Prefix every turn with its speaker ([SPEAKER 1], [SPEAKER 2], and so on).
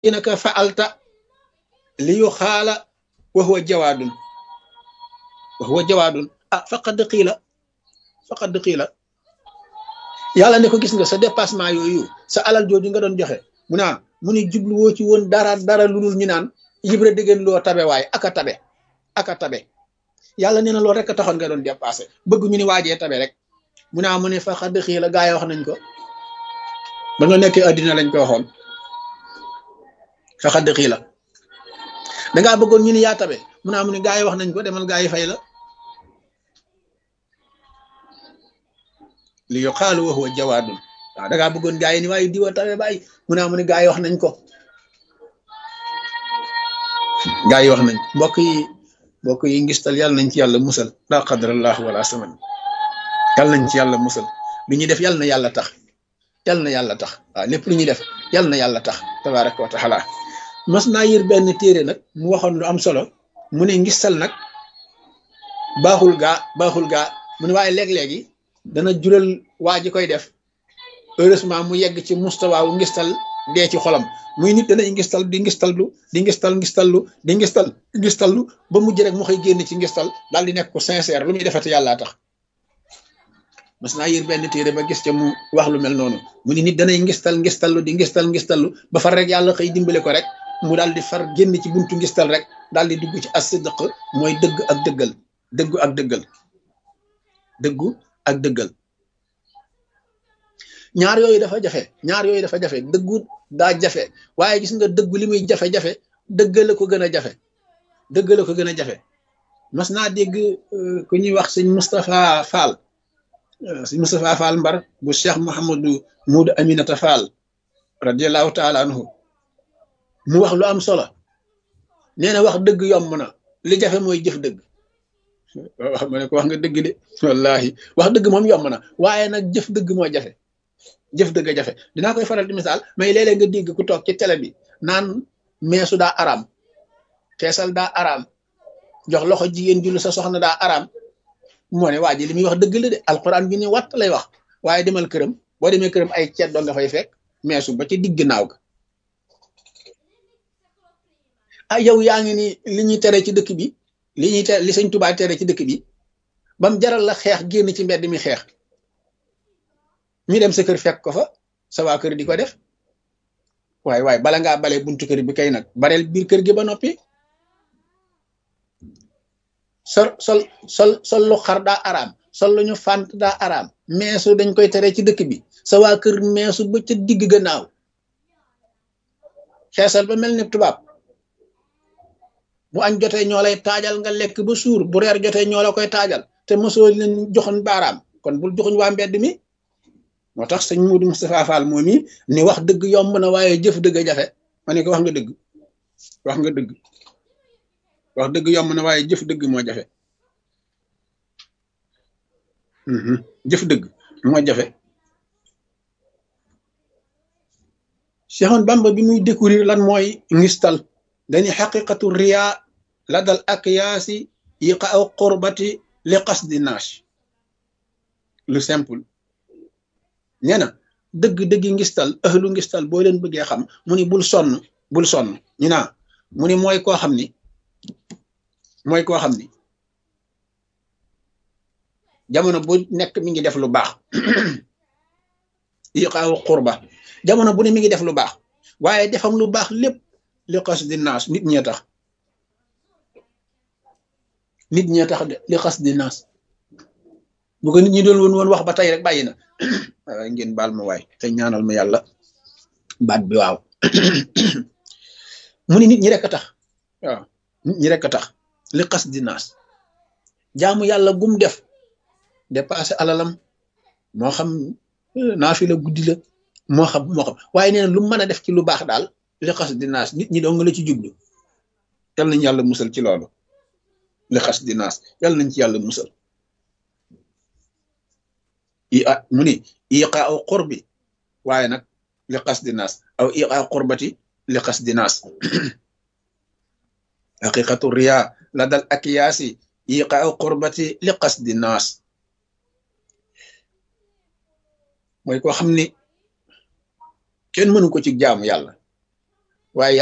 [SPEAKER 1] inaka fa'alta li yu xaala wa huwa jawaadun wa huwa jawaadun ah faqad qiila faqad qiila yàlla ne ko gis nga sa dépassement yooyu sa alal jooju nga doon joxe mu naan mu ni jubluwoo ci woon dara dara lu dul ñu naan Ibra dëggeen loo tabe waaye aka tabe aka tabe yàlla nee na loolu rek a taxoon nga doon dépassé bëgg ñu ni waajee tabe rek mu naa mu ne faqad qiila gaa yi wax nañ ko ba nga nekkee addina lañ ko waxoon faqad qiila dangaa bëggoon ñu ni yaa tabe mu naa mu ne gaa yi wax nañ ko demal gaa yi fay la li yuqaalu wa huwa jawaadun waaw dangaa bëggoon gaa yi ni waaye diwa tabe bàyyi mu naa mu ne gaa yi wax nañ ko gaa yi wax nañ mbokk yi mbokk yi ngistal yàlla nañ ci yàlla musal la qadrallahu wala saman yàlla nañ ci yàlla musal lu ñuy def yàlla na yàlla tax yàlla na yàlla tax waaw lépp lu ñuy def yàlla na yàlla tax tabaraka wa taala mas naa yër benn téere nag mu waxoon lu am solo mu ne ngistal nag baaxul gaa baaxul gaa mu ne waaye léeg-léegi dana jural waa ji koy def heureusement mu yegg ci mustawaawu ngistal dee ci xolam muy nit danay ngistal di ngistallu di ngistal ngistallu di ngistal ngistallu ba mujj rek mu xëy génn ci ngistal daal di nekk ko sincère lu muy defati yàllaa tax mas naa yër benn téere ba gis ca mu wax lu mel noonu mu ni nit danay ngistal ngistallu di ngistal ngistallu ba far rek yàlla xëy dimbale ko rek mu daal di far génn ci buntu ngistal rek daal di dugg ci as-sidq mooy dëgg ak dëggal dëggu ak dëggal dëggu ak dëggal ñaar yooyu dafa jafe ñaar yooyu dafa jafe dëggu daa jafe waaye gis nga dëggu li muy jafe-jafe dëggale ko gën a jafe dëggale ko gën a jafe mas naa dégg ku ñuy wax sëñ Moustapha Fall sëñ Moustapha Fall Mbar bu Cheikh Mouhamadou Moudou Aminata Fall radiallahu taala anhu mu wax lu am solo nee na wax dëgg yomb na li jafe mooy jëf dëgg wax ma ne ko wax nga dëgg de wallahi wax dëgg moom yomb na waaye nag jëf dëgg moo jafe jëf dëgg a jafe dinaa koy faral di misaal mais léeg-léeg nga dégg ku toog ci télé bi naan meesu daa araam teesal daa araam jox loxo jigéen jullu sa soxna daa araam moo ne waa ji li muy wax dëgg la de alxuraan bi ni watt lay wax waaye demal këram boo demee këram ay ceet doo nga fay fekk meesu ba ci digg naaw ga ah yow yaa ngi ni li ñuy tere ci dëkk bi li ñuy tere li sëñ Tuubaa tere ci dëkk bi bam jaral la xeex génn ci mbedd mi xeex ñu dem sa kër fekk ko fa sa waa kër di ko def waaye waaye bala ngaa bale buntu kër bi kay nag bareel biir kër gi ba noppi sol sol sol sol lu xar daa araam sol lu ñu fànt daa araam meesu dañ koy tere ci dëkk bi sa waa kër meesu ba ca digg gannaaw xeesal ba mel ni tubaab bu añ jotee ñoo lay taajal nga lekk ba suur bu reer jotee ñoo la koy taajal te mosoo leen joxoon baaraam kon bul joxuñ waa mbedd mi moo tax sëñ Moudou Moustapha Fall moom yi ni wax dëgg yomb na waaye jëf dëgg a jafe ma ne ko wax nga dëgg wax nga dëgg wax dëgg yomb na waaye jëf dëgg moo jafe jëf dëgg moo jafe Cheikhoun Bamba bi muy découvrir lan mooy ngistal dañuy xaqiqatu riya la dal ak yaasi yiqa aw qurbati li qasdi naas lu simple nee na dëgg dëggi ngistal ëhlu ngistal boo leen bëggee xam mu ni bul sonn bul sonn ñu naa mu ni mooy koo xam ni mooy koo xam ni jamono bu nekk mi ngi def lu baax yiqaawu qurba jamono bu ne mi ngi def lu baax waaye defam lu baax lépp li xas di naas nit ñee tax nit ñee tax de li xas di naas bu ko nit ñi doon woon woon wax ba tey rek bàyyi na waaye ngeen baal ma waay te ñaanal ma yàlla baat bi waaw mu ni nit ñi rek a tax waaw nit ñi rek a tax li xas di naas jaamu yàlla gum def dépassé alalam moo xam naafi la guddi la moo xam moo xam waaye nee na lu mën a def ci lu baax daal li xas di naas nit ñi dong la ci jublu yal nañ yàlla musal ci loolu li xas di naas yal nañ ci yàlla musal i a mu ni iqa aw qurbi waaye nag li xas di naas aw iqa qurbati li xas di naas haqiqatu riya la dal akiyaasi iqa aw qurbati li xas di naas mooy koo xam ni kenn mënu ko ci jaamu yàlla waaye